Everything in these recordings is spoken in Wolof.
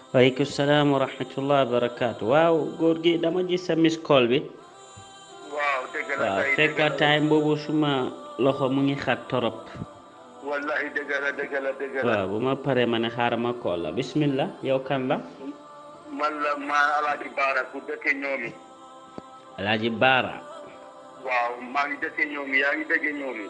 waaleykum salaam wa rahmatullah wa barakaatu waaw góor gi dama gis sa miss call bi waaw dëgg la waaw kay fekk dëgg la. time boobu suma loxo mu ngi xat torop wallahi dëgg la dëgg la dëgg la waaw bu ma paree ma ne xaaral ma call la bismillah yow kan la man la maa alaaji baara ku dëkke ñoomi alaaji baara waaw maa ngi dëkke ñoomi yaa ngi dëkke ñoomi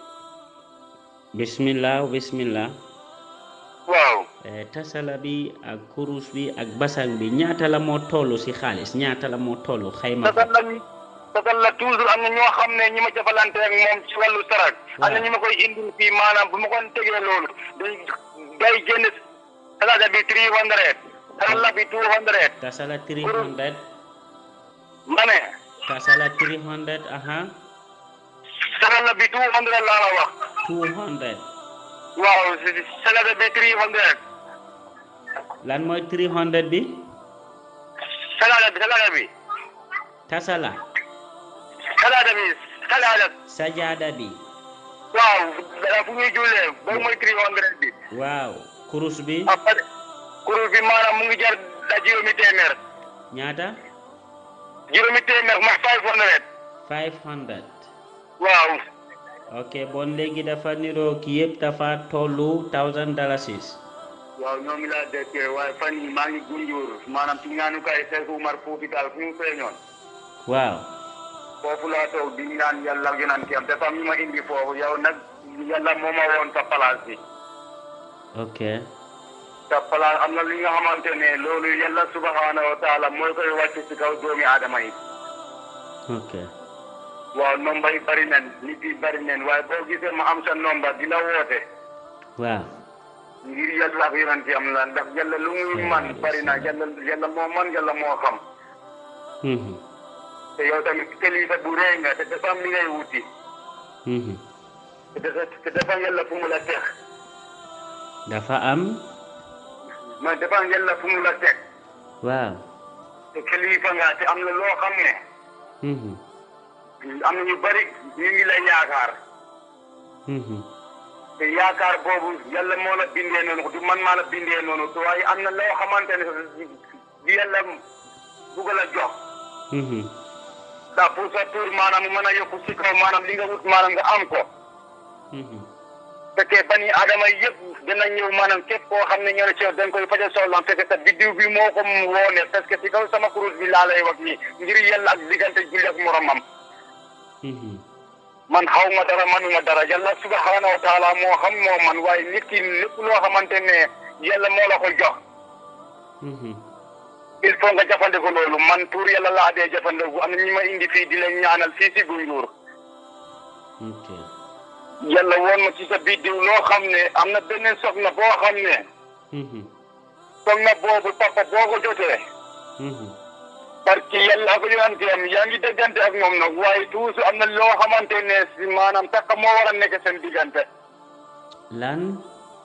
bismillah bismillah waaw Eh, tasala bi ak kurus bi ak basang bi ñaata la moo toll si xaalis ñaata la moo toll xayma ko tasal la tasal la toujours am na ñoo xam ne ñi ma jëfalante ak moom ci wàllu sarak am na Waaw. ñi ma koy indil fii maanaam bu ma ko tegee loolu dañ day génn salaada bi three hundred tasala bi two hundred tasala 300 ma ne tasala 300 aha tasala bi two hundred laa la wax 200 waaw salaada bi three hundred lan mooy 300 bi salaada bi salaada bi tasala salaada bi salaada sajada bi waaw dara fu ñuy jullee boobu mooy three hundred bi waaw kurus bi après kuréel bi maanaam mu ngi jar da juróomi téeméer ñaata juróomi téeméer ma five hundred 500 waaw ok bon léegi dafa niroo ki yëpp dafa tollu 1000 dalasis waaw ñoo ngi laa dëkkee waaye fan yi maa ngi gunjur maanaam ci ñaanukaay Seex Umar Fuuti Taal fu ñu feeñoon waaw foofu laa toog di ñaan yàlla yonanti am dafa am ñu ma indi foofu yow nag yàlla moo ma woon sa place bi ok sa place am na li nga xamante ne loolu yàlla subhanahu wa taala mooy koy wàcc ci kaw doomi aadama yi ok waaw nomba yi bari nen nit yi bari nen waaye boo gisee ma am sa nomba di la woote waaw ngir yàlla ak yonanti am la ndax yàlla lu muy man bari na yàlla yàlla moo man yàlla moo xam Mhm, te yow tamit kilifa bu rëy nga te dafa am li ngay wuti mhm. te dafa te dafa am yàlla fu mu la teg dafa am ma dafa am yàlla fu mu la teg waaw te kilifa nga te am na loo xam ne Mhm, am na ñu bari ñu ngi lay yaakaar mhm. te yaakaar boobu yàlla moo la bindee noonu du man maa la bindee noonu te waaye am na loo xamante ne di yàlla bugg la jox Mhm, ndax pour sa tur maanaam mu mën a yokku si kaw maanaam li nga wut maanaam nga am ko mhm. fekkee bani adama yëpp dina ñëw maanaam képp koo xam ne ñoo ne ci yow dañ koy faja soxlaam fekke sa biddiw bi moo ko woone parce que si kaw sama kurus bi laa lay wax nii ngir yàlla ak diggante julli ak moromam Mhm, man xaw ma dara manuma dara yàlla subhanahu wa taala moo xam moo man waaye nit ki lépp loo xamante ne yàlla moo la ko jox mhm. il faut nga jëfandikoo loolu man pour yàlla laa dee jëfandikoo am na ñi ma indi fii di leen ñaanal fii si Gunjur ok yàlla woon ma ci sa biddiw loo xam ne am na beneen soxna boo xam ne Mhm, soxna boobu papa boo ko jotee mhm. parce que yàlla ak yonante am yaa ngi déggante ak moom nag waaye toujours am na loo xamante ne si maanaam takka moo war a nekk seen diggante lan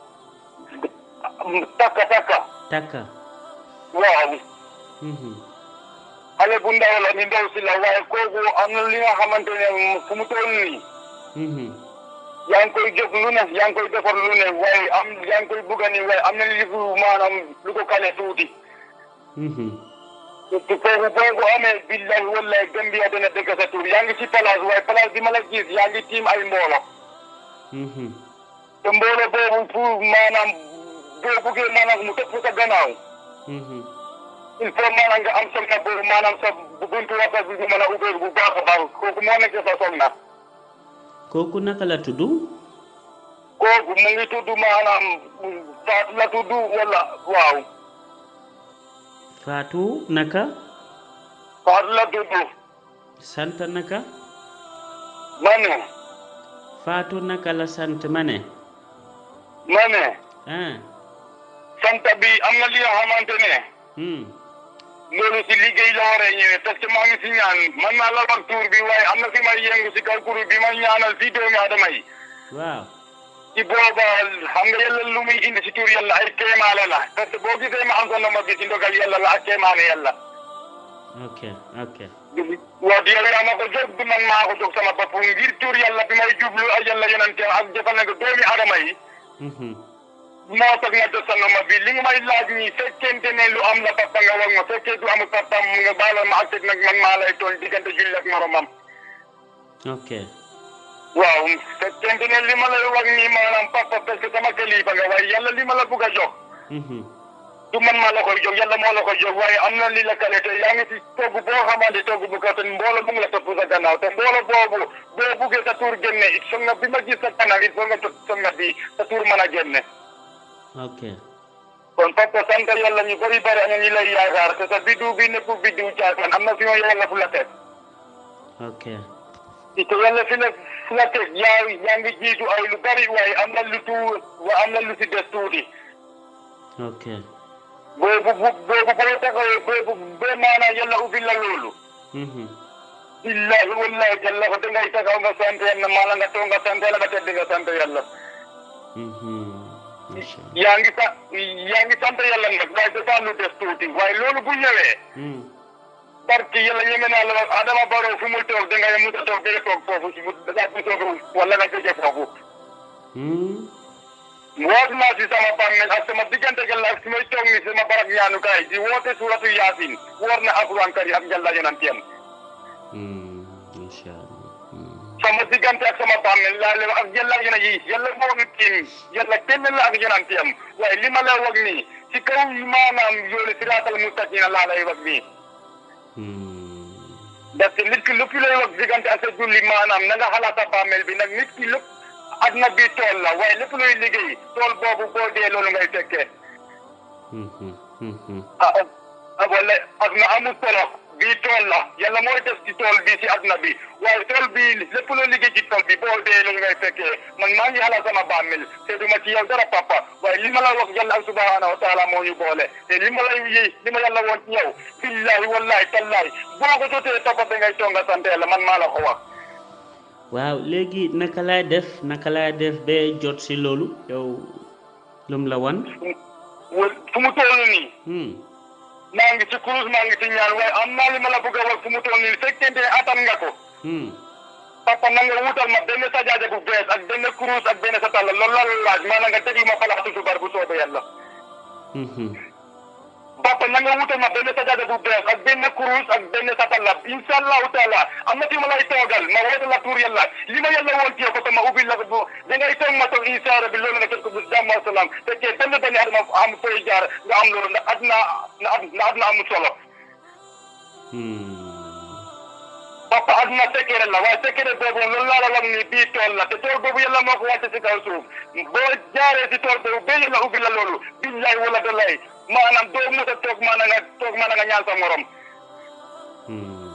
takka takka takka waaw Mhm, xale bu ndaw la ni ndaw si la waaye kooku am na li nga xamante ne fu mu toll nii mhm. yaa ngi koy jóg lu ne yaa ngi koy defar lu ne waaye am yaa ngi koy bugga ni waaye am na li fu maanaam lu ko kale tuuti Mhm, te kooku boo ko amee billahi wallahi Gambia dana dëgg sa tur yaa ngi ci place waaye place bi ma la gis yaa ngi tiim ay mboolo mhm. te mboolo boobu pour maanaam boo buggee maanaam mu topp sa gannaaw Mhm. il faut maanaam nga am soxna boobu maanaam sa buntu waxtaan bi mën a ubbeeku bu baax a baax kooku moo nekk sa soxna kooku naka la tudd kooku mu ngi tudd maanaam Fatou la tudd wala waaw Fatou naka Fatou la tudd sant naka ma ne Fatou naka la sant ma ne ma ne ah sant bi am na li nga xamante ne hmm loolu si liggéey la war a ñëwee parce que maa ngi si ñaan man naa la wax tuur bi waaye am na fi may yëngu si kaw kuréel bi ma ñaanal fii doomi aadama yi waaw ci booba xam nga yàlla lu muy indi si tur yàlla ay kéemaane la parce que boo gisee ma am sa nomba bi si ndogal yàlla la ak kéemaane yàlla ok ok waaw di yow yaa ma ko jóg du man maa ko jóg sama bopp ngir tur yàlla bi may jublu ak yàlla yonente ak jëfandikoo doomi aadama yi mhm moo tax nga jot sa noma bi li nga may laaj nii fekkente ne lu am la papa nga wax ma fekkee du amul papa mu nga baaloon ma ak nag man maa lay toll diggante julli ak moromam ok waaw fekkente ne li ma lay wax nii maanaam papa parce que sama kilifa nga waaye yàlla li ma la bugg a jox Mhm. du man maa la koy jox yàlla moo la koy jox waaye am na li la kale te yaa ngi ci togg boo xamante togg bu ko te mboolo mu ngi la topp sa gannaaw te mboolo boobu boo buggee sa tur génne it foog nga bi ma gis sa kanam it foog nga jot foog nga bi sa tur mën a génne ok kon papa sant yàlla ñu bëri bëri am na ñu lay yaakaar te sa biddiw bi nekkul biddiw caakaan am na fi ma yàlla fu la teg ok te yàlla fi la fu la teg yaa yaa ngi jiitu ay lu bëri waaye am na lu tuur wa am na lu si des tuuti ok boobu bu boobu boo taxawee boobu bee maanaam yàlla ubbi la loolu Mhm. billahi wallahi jalla ko dangay taxaw nga sant yàlla maala nga toog nga sant yàlla nga tedd nga sant yàlla Mhm. Masha Allah. yaa ngi sa yaa ngi sant yàlla nag waaye dafa lu des tuuti waaye loolu bu ñëwee Mm. barki yàlla ñeme naa la wax Adama Barrow fu mu toog dangay mu toog danga toog foofu si mu daa bu toog wala nga jóge foofu Mm. woot naa si sama bàmmeel ak sama diggante yàlla ak su may toog ni sama barab ñaanukaay di woote suratu yaasin woor na alquran kari ak yàlla yonantiyam Mm. Masha Allah. Mm. sama diggante ak sama bàmmeel laa leen wax ak yàlla ak yonent yi yàlla moo ñu tiim yàlla kenn la ak yonantiyam waaye li ma lay wax nii ci kaw maanaam yoonu siraatal mustaqima laa lay wax nii Mm. parce que nit ki lépp lay wax diggante ak sa julli maanaam na nga xalaat sa bàmmeel bi nag nit ki lépp adna bi tool la waaye lépp looy liggéey tool boobu boo dee loolu ngay fekkee Mhm. Mhm. ah ah wala adna amul solo bii tool la yàlla mooy def ci tool bi ci adna bi waaye tool bi lépp loo liggéey ci tool bi boo dee loolu ngay fekkee man maa ngi xalaat sama bàmmeel te duma ci yow dara papa waaye li ma la wax yàlla subhanahu wa taala moo ñu boole te li ma lay yi li ma yàlla woon ci yow billahi wallahi tallahi boo ko jotee papa da ngay tonga sant yàlla man maa la ko wax waaw léegi naka laay def naka laay def ba jot si loolu yow lum la wan wal- fu mu toll nii Hmm. maa ngi ci kurus maa ngi ci ñaan waaye am naa li ma la bëgg a wax fu mu toll nii fekkente ne atam nga ko Hmm. papa na nga wutal ma benn sajaaja bu bees ak benn kurus ak benn satala loolu la la laaj maanaam nga déglu ma falaatu subar bu soobee yàlla Mhm. papa na nga wutal ma benn sajaaja bu bees ak benn kurus ak benn satala incha allahu taala am na fi ma lay toogal ma woote la tuur yàlla li ma yàlla woon ci yow ko te ma ubbi la ko bu da ngay toog ma toog incha allah bi loolu nga jot ko bu jàmm ak salaam fekkee benn benn adama am fooy jaar nga am loolu ndax adna na na adna amul solo Hmm. papa aduna sekkere la waaye sekkere boobu loolu laa la wax ni bii tool la te tool boobu yàlla moo ko wàcce si kaw suuf boo jaaree si tool boobu ba yàlla ubbi la loolu billaay wala dalay maanaam doo mos a toog maanaam nga toog maanaam nga ñaan sa morom Hmm.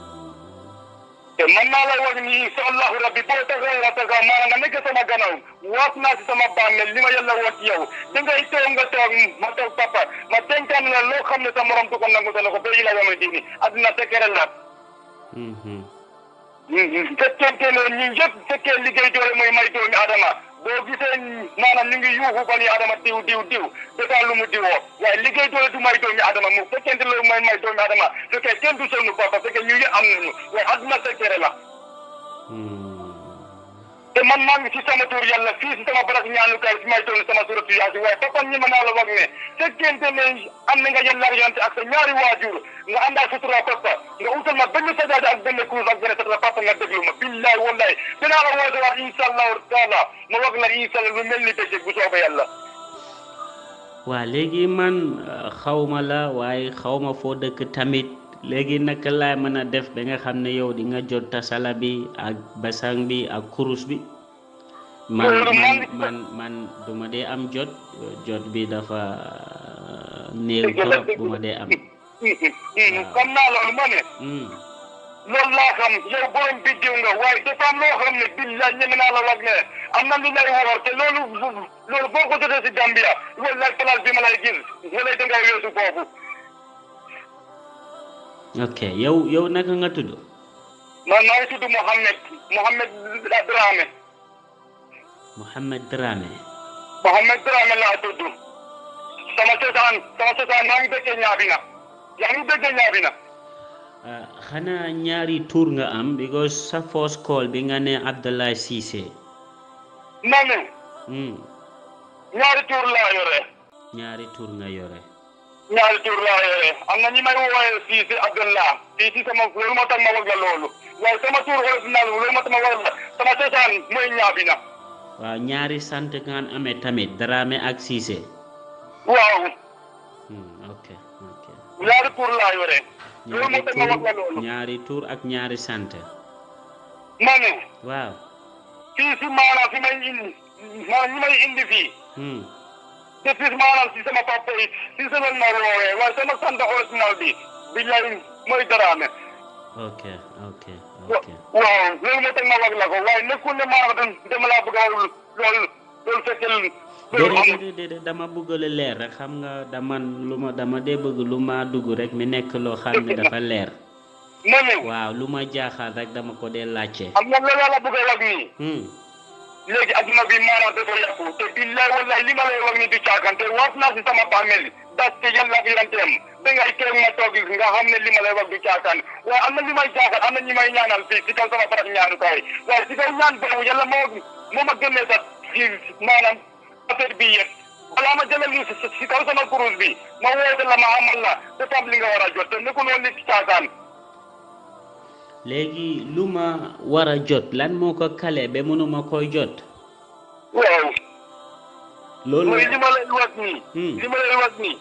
te man naa lay wax ni incha allahu rabbi boo taxaw nga taxaw maanaam nga nekk sama gannaaw waat naa si sama bàmmeel li ma yàlla woon ci yow da ngay toog nga toog ma toog papa ma dénkaan la loo xam ne sa morom du ko nangu sa loxo ba yi la yama dini aduna sekkere la Mhm. fekkente ne ñu yëpp fekkee liggéey doole mooy may doomi adama boo gisee maanaam ñu ngi yuuxu ba ni adama diw diw diw dafa lu mu diwoo waaye liggéey doole du may doomi adama mu fekkente loolu mooy may doomi adama fekkee kenn du sonn papa fekkee ñu yëpp am nañu waaye aduna sekkere la Hmm. te man maa ngi ci sama tur yàlla fii si sama barak ñaanukaay si may toll sama suratu yaasi waaye papa ñi ma naa la wax ne fekkente ne am na nga yàlla yonte ak sa ñaari waajur nga àndaa sutura papa nga utal ma benn sajaada ak benn kurus ak benn satala papa nga déglu ma billahi wallahi dinaa la woote waat insha allahu taala ma wax la insha allah lu mel ni bëccëg bu soobee yàlla waa léegi man uh, xawma la waaye xawma foo dëkk tamit léegi naka laay mën a def ba nga xam ne yow di nga jot tasala bi ak basang bi ak kurus bi man Loolu man man- man man du ma dee am jot jot bi dafa uh, néew trop bu ma dee am xam naa loolu ma ne Hmm. loolu laa xam yow borom biddiw nga waaye dafa am loo xam ne billahi ñeme naa la wax ne am na lu lay woor te loolu loolu boo ko jotee si Gambia wallahi place bi ma lay gis wala da ngay weesu foofu ok yow yow naka nga tudd man maa ngi tudd Mohamed Mohamed Dramé Mohamed Dramé Mohamed Dramé laa tudd sama cosaan sama cosaan maa ngi dëkkee Ñaabina yaa ngi dëkkee Ñaabina Uh, xanaa ñaari tur nga am because sa first call bi nga ne Abdoulaye Cissé ma ne hmm. ñaari tur laa yore ñaari tur nga yore ñaari tur laa yore am na ñi may wooyee Cissé Abdallah fii si sama loolu moo tax ma wax la loolu waaye sama tur original loolu moo tax ma wax la sama cosaan mooy ñaabi na waaw ñaari sant nga amee tamit Dramé ak Cissé waaw Hmm, ok ok ñaari tur laa yore loolu ñaari moo tax ma wax la tur loolu ñaari tur ak ñaari sant ma ne waaw fii si maanaam fi may indi maanaam ñi may indi fii hmm. depuis maanaam si sama papa yi si sama ma woowee waaye sama sant original bi billahi mooy Dramé ok ok wa- ok waaw loolu moo tax ma wax la ko waaye nekkul ne maanaam dama laa bëgg a wax loolu loolu fekkee loolu déedéet amul déedéet déedéet dama bëgg lu leer rek xam nga dama lu ma dama dee bëgg lu ma dugg rek mi nekk loo xam ne dafa leer ma ne waaw lu ma jaaxal rek dama ko dee laajte am na loolu la bëgg a wax nii hmm. léegi adduna bi maanaam dafa yàqu te billahi wallahi li ma lay wax ni du caakan te waat naa si sama bàmmeel das te yàlla ak yonenteem da ngay teeg ma toog nga xam ne li ma lay wax du caakan waaye am na li may jaaxal am na ñi may ñaanal fii si kaw sama barab ñaanukaay waaye si kaw ñaan boobu yàlla moo moo ma génnee sax si maanaam affaire bi yëpp balaa ma jëlee li si si kaw sama kurus bi ma woote la ma amal la te tam li nga war a jot te nekkul woon li caakaan léegi lu ma war a jot lan moo ko kale ba mënuma koy jot waaw loolu mooy li ma lay wax nii Hmm. li ma lay wax nii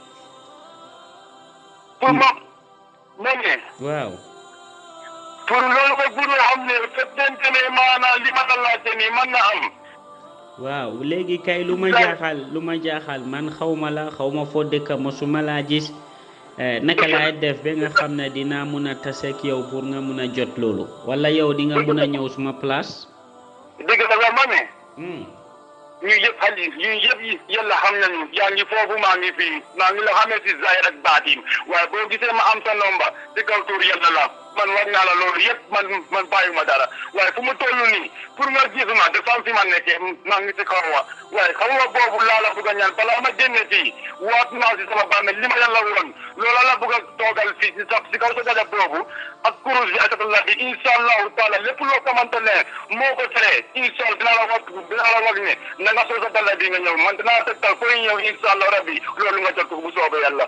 pour ma ma ne waaw pour loolu ko pour nga xam ne fekkente ne maanaam li ma la laajte nii mën na am waaw léegi kay lu ma jaaxal lu ma jaaxal man xawma la xawma foo dëkk mosuma laa gis eh, naka laay def ba nga xam ne dinaa mun a taseeg yow pour nga mun a jot loolu wala yow di nga mun a ñëw suma place dëgg la la ma ne hmm. ñu yëpp xali ñu yëpp yi yàlla xam nañu yaa ngi foofu maa ngi fii maa ngi la xamee si zahir ak baatin waaye boo gisee ma am sa nomba si kaw tuur yàlla la man war naa la loolu yëpp man man bàyyuma dara waaye fu mu toll nii pour nga gisuma dafa am fi ma nekkee maa ngi si kaw wa waaye xam nga boobu laa la bëgg a ñaan balaa ma génne fii waat naa si sama bàmmeel li ma yàlla woon loola la bëgg a toogal fii si sa si kaw sa dada boobu ak kurus bi ak la bi incha allahu taala lépp loo xamante ne moo ko tere incha allah dinaa la wax dinaa la wax ne na nga soo sa dalla bi nga ñëw man dinaa tegtal koy ñëw incha allah rabbi loolu nga jot ko bu soobee yàlla.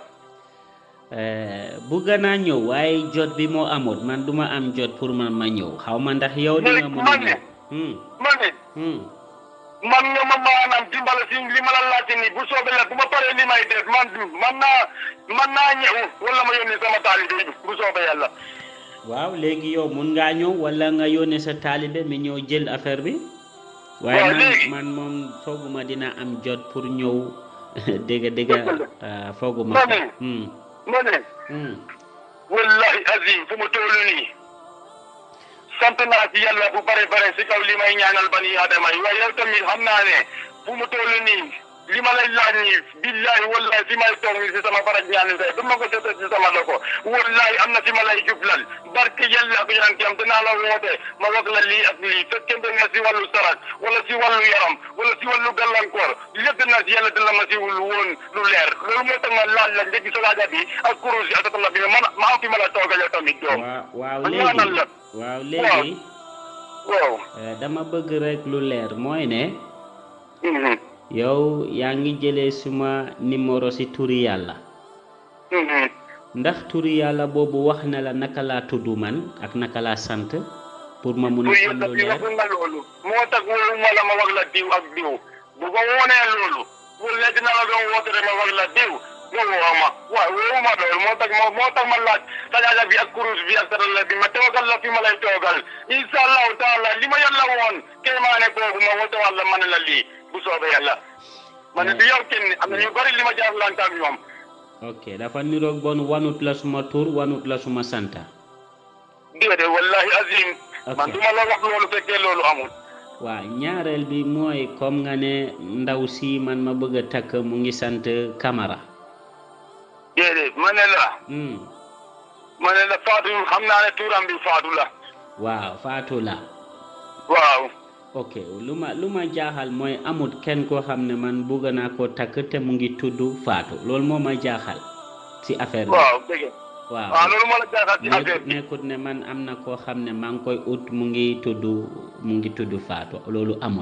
Eh, bugg naa ñëw waaye jot bi moo amut man duma am jot pour man ma ñëw xaw ma ndax yow di nga mun a ñëw hmm. ma ne Hmm. man nga ma maanaam dimbale si li ma la laajte nii bu soobee la bu ma paree li may def man man naa man naa ñëw wala ma yónni sama taalibe bi bu soobee yàlla. waaw léegi yow mun ngaa ñëw wala nga yónnee sa taalibe mi ñëw jël affaire bi waaye Waaw, man léegi. man moom fooguma dina am jot pour ñëw dégg dégg Dëgg la. ah, fooguma Ma ko ne. Hmm. ma ne Hmm. wallahi azim fu mu toll nii sant naa ci yàlla bu bare bare si kaw li may ñaanal bani adama yi waaye yow tamit xam naa ne fu mu toll nii li ma lay laaj nii billahi wallahi fi may toog nii si sama baraj ñaani say du ma ko jotee si sama loxo wallahi am na fi ma lay jublal barke yàlla ak yonent am dinaa la woote ma wax la lii ak lii fekkente ne si wàllu sarak wala si wàllu yaram wala si wàllu gàllankoor lépp dinaa si yàlla dina ma si woon lu leer loolu moo tax ma laaj la njëgi salaaja bi ak kurus yi ak atala bi man ma am fi ma la toogal yow tamit doom waaw waaw ma léegi ñaanal la. waaw léegi waaw eh, dama bëgg rek lu leer mooy ne mhm yow yaa ngi jëlee suma numéro si turi yàlla mhm ndax turi yàlla boobu wax na la naka laa tudd man ak naka laa sant pour ma mun pour a am yàlla lu bi leer waxul nga loolu moo tax wóolu ma la ma wax la diw ak diw bu ko woonee loolu wala dina la doon woote rek ma wax la diw nga woo ma waaw wóowu ma loolu moo tax moo moo tax ma laaj sajaaja bi ak kurus bi ak sarala bi ma toogal la fi ma lay toogal incha allahu taala li ma yàlla woon kéemaane boobu ma woote wàlla ma ne la lii bu soobee yàlla ma ne du yow kenn am na ñu bari li ma jaarlante ak ñoom ok dafa niroog bon wanut la suma tur wanut la suma santa déedéet wallahi azim Ok. man du ma la wax loolu fekkee loolu amul waaw ñaareel bi mooy comme nga ne ndaw si man ma bëgg a takk mu ngi sant Camara déedéet ma ne la hmm. ma ne la Fatou xam naa ne tuuram bi Fatou la waaw Fatou la waaw ok lu ma lu ma jaaxal mooy amut kenn koo xam ne man bëgg naa koo takk te mu ngi tudd Fatou loolu moo ma jaaxal si affaire bi waaw dëgg waaw waaw loolu moo la jaaxal ci affaire nekkut bi nekkut ne man am na koo xam ne maa ngi koy ut mu ngi tudd mu ngi tudd Fatou loolu amut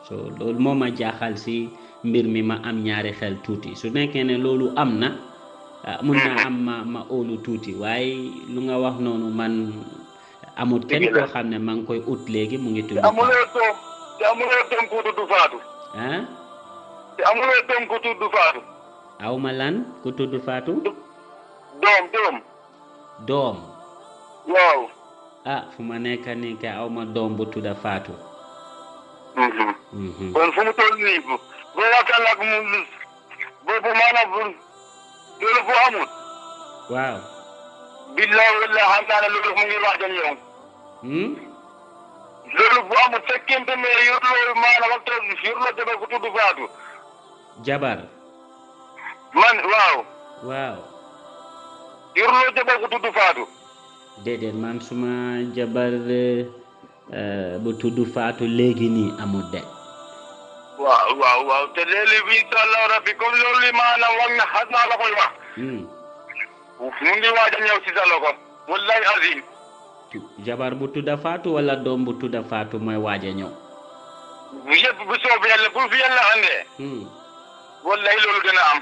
so loolu moo ma jaaxal si mbir mi ma am ñaari xel tuuti su nekkee ne loolu am na ah, mun na am ma ma óolu tuuti waaye lu nga wax noonu man amut kenn Dëgg la. koo xam ne maa ngi koy ut léegi mu ngi tudd te amuloo doom te amuloo doom ku tudd Faatu ah te amuloo doom ku tudd Faatu aw ma lan ku tudd Faatu doom doom doom waaw ah fu ma nekk nii kay aw ma doom bu tudda Faatu Mhm. Mhm. kon fu mu toll nii bu bu yaakaar nag mu boobu maanaam bu loolu bu amul waaw billahi wallahi xam naa ne loolu mu ngi waaj a ñëw hmm? loolu bu amul fekkente ne yorloo maanaam waxtu yorloo jabar ku tudd Faatu jabar man waaw waaw yorloo jabar ku tudd Faatu déedéet man suma jabar eh, bu tudd Faatu léegi nii amul de waaw waaw waaw te léegi bi incha allah rabbi comme loolu li maanaam wax na xas naa la koy wax hmm. mu ngi waaj a ñëw si sa loxo wallahi azim tu- jabar bu tudda Faatu wala doom bu tudda Faatu mooy waaj a ñëw bu yëpp bu soobee yàlla bu fi yàlla andee hmm. wallahi loolu dina am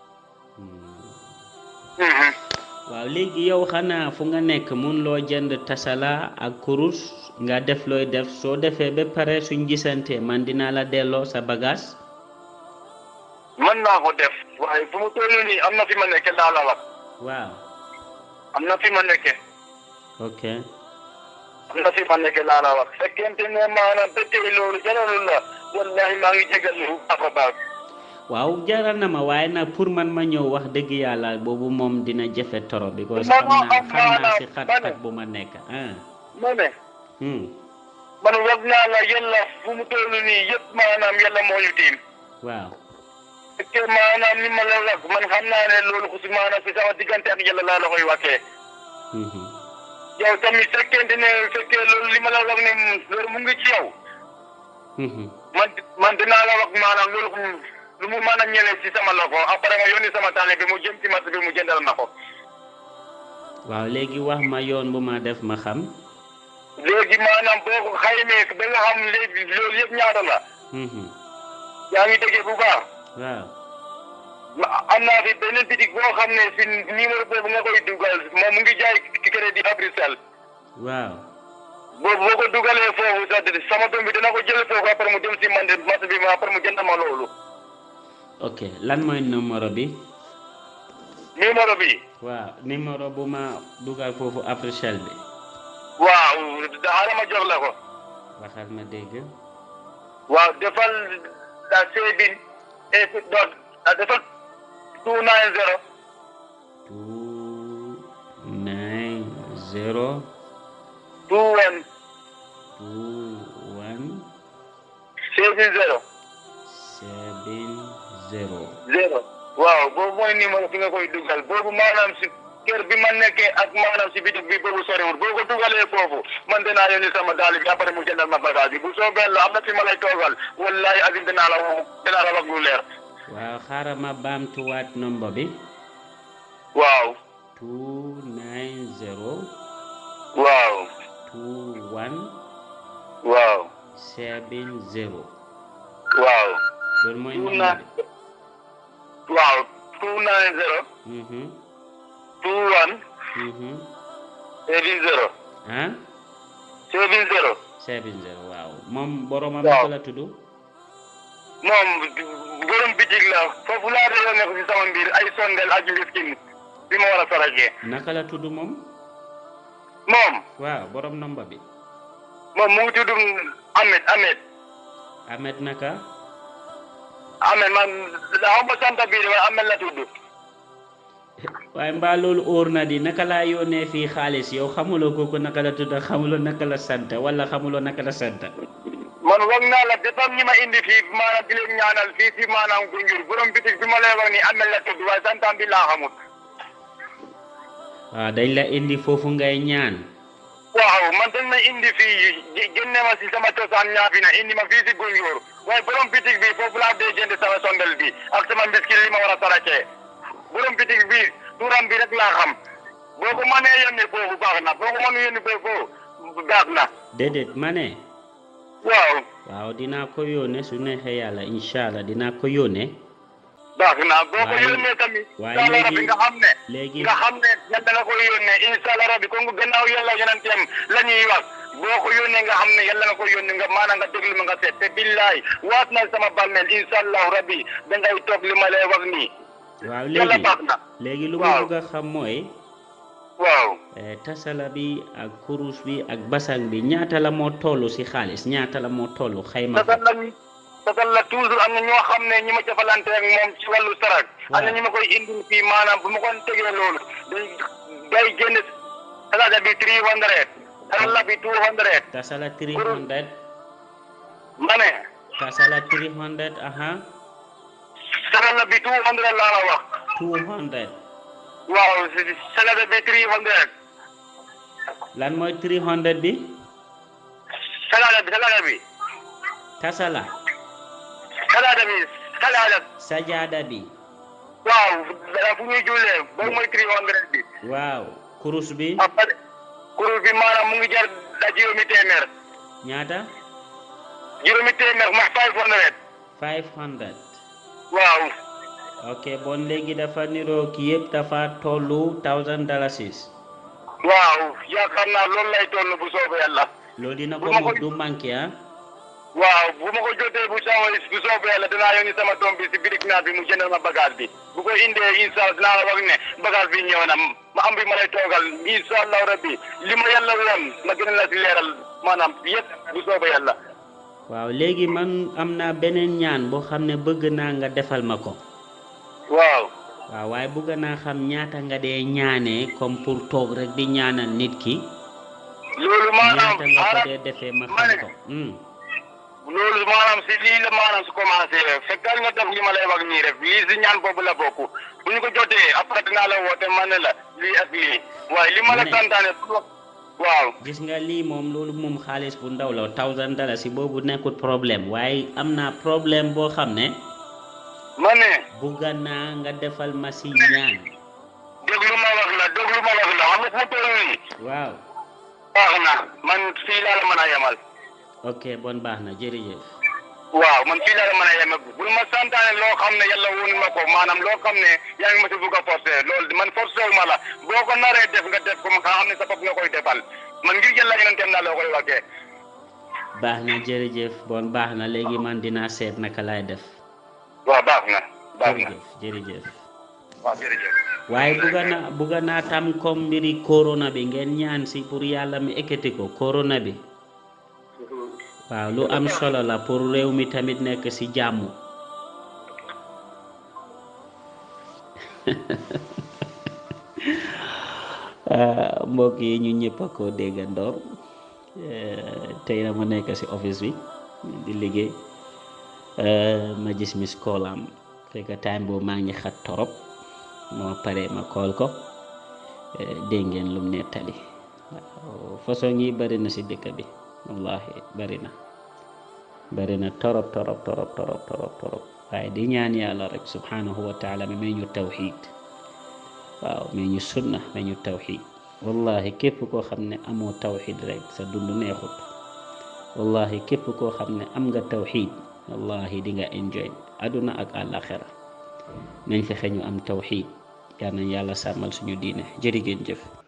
hmm. Mhm. waaw léegi yow xanaa fu nga nekk mun loo jënd tasala ak kurus nga def looy def soo defee ba pare suñ gisante man dinaa la delloo sa bagage mën naa ko def waaye fu mu toll nii am na fi ma nekke laa la wax waaw am na fi ma nekke ok am na fi ma nekke laa la wax fekkente ne maanaam fekkee loolu jaralul la wallahi maa ngi jégal lu baax a baax waaw jaral na ma waaye nag pour man ma ñëw wax dëgg yàlla boobu moom dina jafe toro because Non, xam non, naa am xam naa naa si la, xat-xat ma ne. bu ma nekk ah ma ne hmm. man wax naa la yàlla fu mu toll nii yëpp maanaam yàlla moo ñu tiim waaw fekkee maanaam ni ma la wax man xam naa ne loolu ku si maanaam si sama diggante ak yàlla laa la koy waxee Mhm. yow tamit fekkente ne fekkee loolu li ma la wax ne loolu mu ngi ci yow Mhm. man man dinaa la wax maanaam loolu ku- lu mu mën a ñëwee si sama loxo après nga yónni sama taale bi mu jëm ci marché bi mu jëndal ma ko waaw léegi wax ma yoon bu ma def ma xam léegi maanaam boo ko xaymee ba nga xam léegi loolu yëpp ñaata la Mhm. yaa ngi déggee bu baax waaw ma am naa fi beneen bitik boo xam ne si numéro boobu nga koy dugal moom mu ngi jaay crédit à Bruxelles waaw boobu boo ko dugalee foofu sax sama doom bi dina ko jël foofu après mu dem si man de marché bi ma après mu jënd ma loolu ok lan mooy numéro bi numéro bi waaw numéro bu ma dugal foofu Africell bi waaw daara ma jox la ko waxal ma dégg waaw defal la seebin et dot defal two nine zero two nine zero two one two one seebin zero seven zero zero waaw boobu mooy numéro fi nga koy dugal boobu maanaam si kër bi ma nekkee ak maanaam si bitik bi boobu soriwul boo ko dugalee foofu man dinaa yónni sama daal bi après mu jëndal ma bagage bi bu soobee la am na fi ma lay toogal wallahi azim dinaa la woo dinaa la wax lu leer waaw xaaral ma baamtuwaat nombre bi waaw two nine zero waaw two one waaw seven zero waaw loolu mooy two nombre nine bi waaw two nine zero mhm two one mhm seven zero ah seven zero seven zero waaw moom boromam Waaw. naka la tudd moom borom bitig la foofu laa doon nekk si sama mbir ay sondel ak miskin bi ma war a sarajee naka la tudd moom moom waaw borom nombre bi moom mu ngi tudd Ahmed Ahmed Ahmed naka Ahmed man xaw ma sant bii de waaye Ahmed la tudd waaye mbaa loolu óor na di naka laa yónnee fii xaalis yow xamuloo kooku naka la tudd xamuloo naka la sant wala xamuloo naka la sant man wax naa la defam ñi ma indi fii maanaam di leen ñaanal fii si maanaam Gunjur borom bitig bi ma lay wax ni Ahmed la tudd waaye santam bi laa xamut waaw dañ la indi foofu ngay ñaan waaw man dañ ma indi fii gé- génne ma si sama cosaan ñaafi na indi ma fii si Gunjur waaye borom bitig bi foofu laa dee jënd sama sondel bi ak sama mbiskit li ma war a sarakee borom bitig bi turam bi rek laa xam boo ko mënee yónni foofu baax na boo ko mënee yónni foofu baax na déedéet ma ne waaw waaw dinaa ko yónnee su neexee yàlla incha allah dinaa ko yónnee baax na boo ko waaye- yónnee tamit waaye incha allah léegi- rabbi nga xam ne léegi nga xam ne yàlla nga koy yónnee incha allah rabbi kon gannaaw yàlla yonenteem la ñuy wax boo ko yónnee nga xam ne yàlla nga ko yónnee nga maanaam nga déglu ma nga seet te billaay waat na sama bàmmeel incha allah rabbi dangay toog li ma lay wax nii waaw yàlla léegi baax na léegi lu ma waaw. bëgg a xam mooy waaw eh, tasala bi ak kurus bi ak basang bi ñaata la moo toll si xaalis ñaata la moo toll xayma ko tasal la tasal la toujours am na ñoo xam ne ñi ma jëfalante ak moom ci wàllu sarak am na Waaw. ñi ma koy indil fii maanaam bu ma ko tegee loolu day day génn salaada bi three hundred salala bi two hundred tasala 300 ma ne tasala 300 aha salala bi two hundred laa la wax 200 waaw si- salada bi three hundred lan mooy 300 bi salada bi salada bi tasala salada bi salada sajada bi waaw fu ñuy jullee boobu mooy three hundred bi waaw kurus bi après kuréel bi maanaam mu ngi jar da juróomi téeméer ñaata juróomi téeméer mooy five hundred 500 waaw ok bon léegi dafa niroo ki yëpp dafa tollu 1000 dalasis waaw yaakaar naa loolu lay toll bu soobee yàlla loolu dina ko Bu ma mut ko- du manqué ah waaw bu ma ko jotee bu sama bu soobee yàlla dinaa yónni sama doom bi si birig naa bi mu jëndal ma bagage bi bu ko indee incha allah dinaa la wax ne bagage bi ñëw na ma am bi ma lay toogal incha allah rabbi li ma yàlla woon ma gën a la si leeral maanaam yëpp bu soobee yàlla waaw léegi man am naa beneen ñaan boo xam ne bëgg naa nga defal ma ko waaw waaw waaye bëgg naa xam ñaata nga dee ñaanee comme pour toog rek di ñaanal nit ki loolu maanaam ñaata nga ko maanaam dee defee ma ma xam ne ko hmm. loolu maanaam si lii la maanaam su commencé fekkal nga def li ma lay wax nii rek lii si ñaan boobu la bokk bu ñu ko jotee après dinaa la woote ma ne la lii ak lii waaye li ma la Ma ne- santaane waaw gis nga lii moom loolu moom xaalis bu ndaw la thousand dalasi boobu nekkul problème waaye am naa problème boo xam ne ma ne bëgg naa nga defal ma si ñaan déglu ma wax la déglu ma wax la xam nga fu mu toll nii waaw baax na man fii laa la mën a yemal ok bon baax na jërëjëf waaw man fii laa la mën a yemal bul ma santaane loo xam ne yàlla woon ma ko maanaam loo xam ne yaa ngi ma si bugg a forcé loolu man forcé wu ma la boo ko naree def nga def ko nga xam ne sa bopp nga koy defal man ngir yàlla yeneen tem naa loo koy waxee baax na jërëjëf bon baax na léegi man dinaa seet naka laay def waaw baax na baax na jërëjëf jërëjëf waaw jërëjëf waaye bugga naa bugga naa tam comme mbiri corona bi ngeen ñaan si pour yàlla mi ekkati ko corona bi waaw lu am solo la pour réew mi tamit nekk si jàmm ah, mbokk yi ñu ñëpp a ko déggandoor eh, tey na ma nekk si office bi di liggéey eh, ma gis miss call am fekk time boobu maa ngi xat torop moo pare ma kool ko eh, dégg ngeen lum nettali waaw façon yi bari na si dëkk bi wallahi bari na bari na torop torop torop torop torop torop waaye di ñaan yàlla rek subhanahu wa taala mi may ñu tawxid waaw may ñu sunna may ñu tawxid wallahi képp koo xam ne amoo tawxid rek sa dund neexut wallahi képp koo xam ne am nga tawxid wallahi di nga enjoy aduna ak àllaxira nañ fexe ñu am tawxid yal nañ yàlla sàmmal suñu diine jërë ngeen jëf